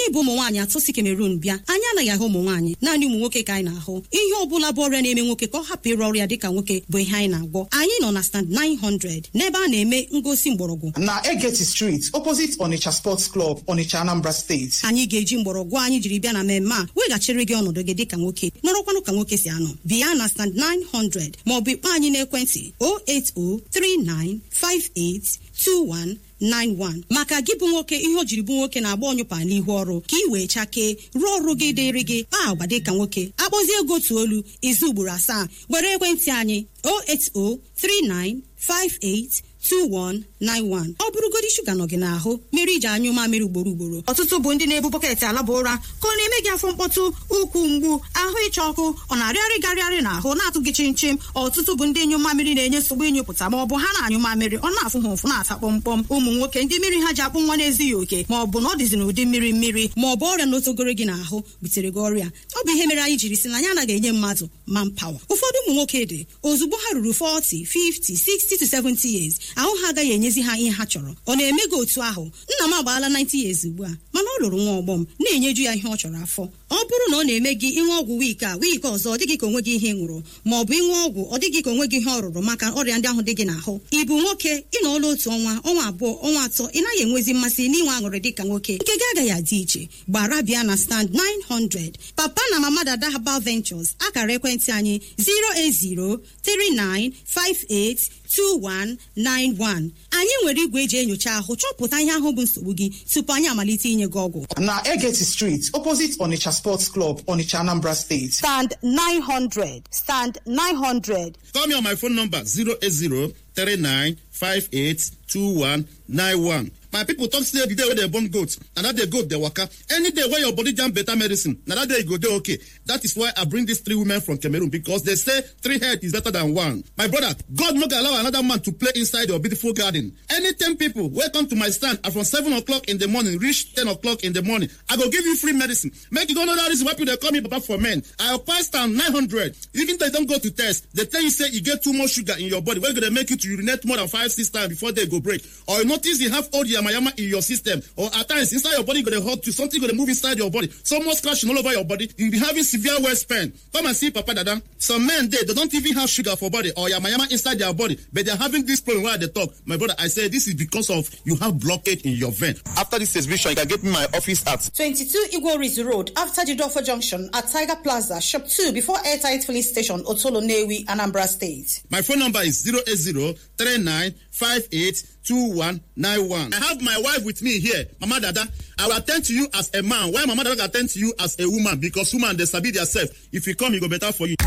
anyị bụ ụmụ nwaanyị atọ si Cameroon bịa anyị anaghị ahụ ụmụ nwaanyị naanị ụmụ nwoke ka anyị na-ahụ ihe ọ bụla bụ ọrịa na-eme nwoke ka ọ hapụ ịrụ ọrịa dịka nwoke bụ ihe anyị na-agwọ anyị nọ na stand 900 n'ebe a na-eme ngosi mgbọrọgwụ na Egeti Street opposite Onitsha Sports Club Onitsha Anambra State anyị ga-eji mgbọrọgwụ anyị jiri bịa na mmemme a weghachiri gị ọnọdụ gị dịka nwoke nọrọkwanụ ka nwoke si anọ bịa na stand 900 maọbụ ikpọ anyị n'ekwentị 08039582191 maka gị bụ nwoke ihe o jiri bụ nwoke na-agba ọnyụpa n'ihu ọrụ ka ị wee chakee rụọ ọrụ gị dịrị gị kpaa agwa dịka nwoke akpọzie ego otu olu izu ugboro asaa were ekwentị anyị 0803958 2191 ọ bụrụgodi shuga nọ gị n'ahụ mere iji anyụ mamịrị ugboro ugboro ọtụtụ bụ ndị na-ebu bọketị alaba ụra ka ọ na-eme gị afọ mkpọtụ ụkwụ mgbu ahụ ịcha ọkụ ọ na-arịarị garịarị n'ahụ na-atụ gị chimchim ọtụtụ bụ ndị nyụ mamịrị na-enye nsogbu ịnyụpụta ma ọ bụ ha na-anyụ mamịrị ọ na-afụ ha ụfụ na-ata kpọmkpọm ụmụ nwoke ndị mmiri ha ji akpụ nwa na-ezighị oke ma ọ bụ na ọ dịzi n'ụdị mmiri mmiri ma ọ bụ ọrịa n'otogoro gị n'ahụ butere gị ọrịa ọ bụ ihe mere anyị jiri si na anyị anaghị enye mmadụ manpawa ụfọdụ ụmụ nwoke dị ozugbo ha ruru 40 50 60 to 70 years ahụ ha agaghị enyezi ha ihe ha chọrọ ọ na-eme gị otu ahụ nna m agbaala 90 years ugbu a mana ọ lụrụ nwa ọgbọ m na-enyeju ya ihe ọ chọrọ afọ ọ bụrụ na ọ na-eme gị ịṅụ ọgwụ wiiki a wiiki ọzọ ọ dịghị ka onwe gị ihe ị ṅụrụ ma ọ bụ ịṅụ ọgwụ ọ dịghị ka onwe gị ihe ọ rụrụ maka ọrịa ndị ahụ dị gị n'ahụ ị bụ nwoke ị nọọla otu ọnwa ọnwa abụọ ọnwa atọ ị naghị enwezi mmasị n'inwe aṅụrị dịka nwoke nke gị agaghị adị iche gbara bịa na stand 900 papa na mama dada herbal ventures akara ekwentị anyị 08039582191 anyị nwere igwe eji enyocha ahụ chọpụta ihe ahụ bụ nsogbu gị tupu anyị amalite inye gị ọgwụ na Egeti Street opposite Onitsha Sports Club Onitsha Anambra State stand 900 stand 900 Call me on my phone number 08039582191. My people talk say the day wey dem born goat na that day goat dey waka. Any day wey your body jam better medicine na that day you go dey okay. That is why I bring these three women from Cameroon because they say three head is better than one. My brother, God no go allow another man to play inside your beautiful garden. Anytime people wey come to my stand are from seven o'clock in the morning reach ten o'clock in the morning, I go give you free medicine. Make you go know that reason why people dey call me papa for men. I occupy stand nine hundred. Even though you don go to test, they tell you say you get too much sugar in your body wey go dey make you to urinate more than five six times before day go break. Or you notice you have old yamayama in your system or at times inside your body go dey hurt you something go dey move inside your body so much scratching all over your body you be having severe waist pain come and see papa dada some men dey they don't even have sugar for body or yamayama inside their body but they are having this problem wey i dey talk my brother i say this is because of you have blockage in your vein after this exhibition you can get me my office at 22 Igworis Road after Jidofo Junction at Tiger Plaza, Shop 2 before Airtight Filling Station, Otolo Newi, Anambra State. my phone number is 08039582191 i have my wife with me here mama dada i will attend to you as a man while mama dada go attend to you as a woman because woman dey sabi their self if you come e go better for you